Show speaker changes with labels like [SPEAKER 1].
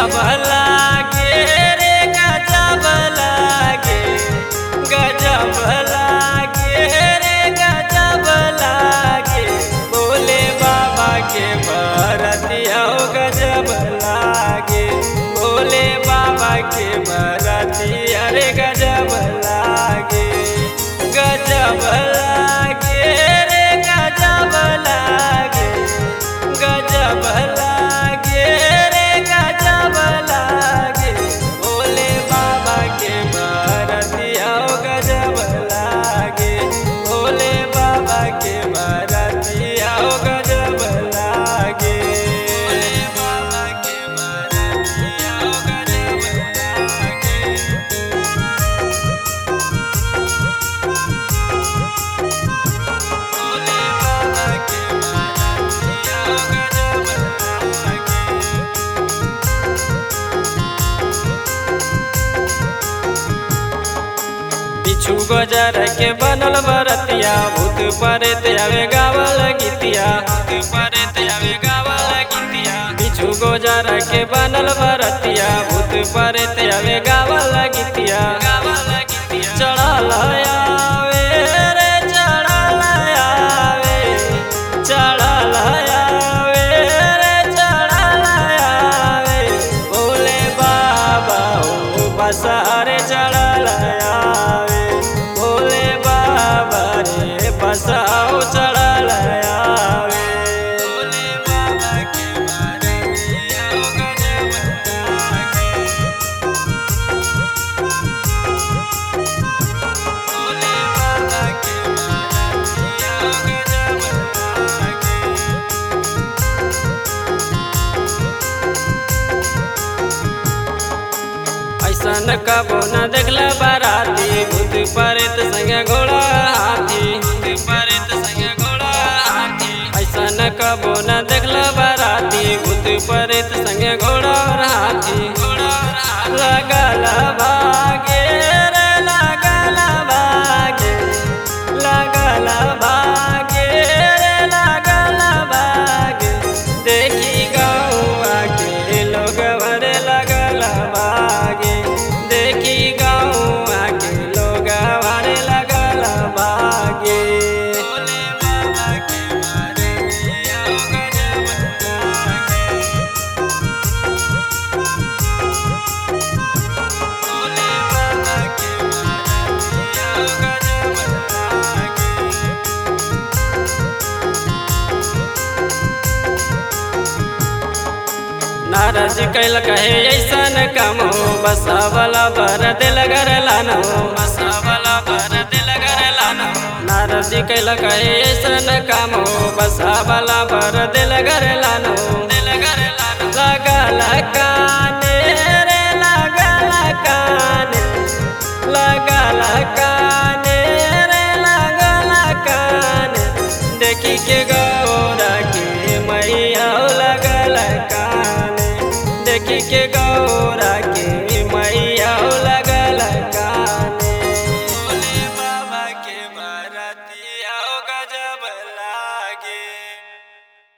[SPEAKER 1] गजब लागे रे गजब लागे गजब लागे रे गजब लागे भोले बाबा के बरतिया हो गजब लागे भोले बाबा के बरतिया रे गजब लागे गजब लागे रे गजब लागे गजब लागे रे गजब लागे भोले बाबा के बरतिया हो गजब लागे भोले बाबा के बरतिया हो गजब लागे भोले बाबा के बरतिया हो गजब लागे भोले बाबा के बरतिया हो गजब लागे बिच्छू गजर के बनल बरतिया भूत परेत आवे गावल गीतिया भूत परेत आवे गावल गीतिया बिच्छू गजर के बनल बरतिया भूत परेत आवे गावल गीतिया गावल गीतिया चढ़ल आवे रे चढ़ल आवे चढ़ल आवे रे चढ़ल आवे भोले बाबा ओ बसारे चढ़ल आवे भोले बाबा रे बसाओ चढ़ल आवे भोले बाबा के बरतिया हो गजब लागे भोले बाबा के बरतिया हो गजब लागे ऐसन कबो न देखला बाराती भूत परेत संगे घोड़ा हाथी भूत परेत संगे घोड़ा हाथी ऐसन कबो न देखला बाराती भूत परेत संगे घोड़ा और हाथी घोड़ा और हाथी लगल भागे रे लगल भागे लगल भागे रे लगल भागे देखी गौआ के लोग भरे लगल भागे देखी गौआ के लोग भरे लगल भागे भोले बाबा के बरतिया हो गजब लागे भोले बाबा के बरतिया हो गजब लागे नारद कैल कहे ऐसन काम हो बसावला भर दिल घर लानो बसावला भर दिल घर लानो नारद कैल कहे ऐसन काम हो बसावला भर दिल घर लानो दिल घर लानो लगल काने रे लगल काने लगल काने रे लगल काने देखी के गा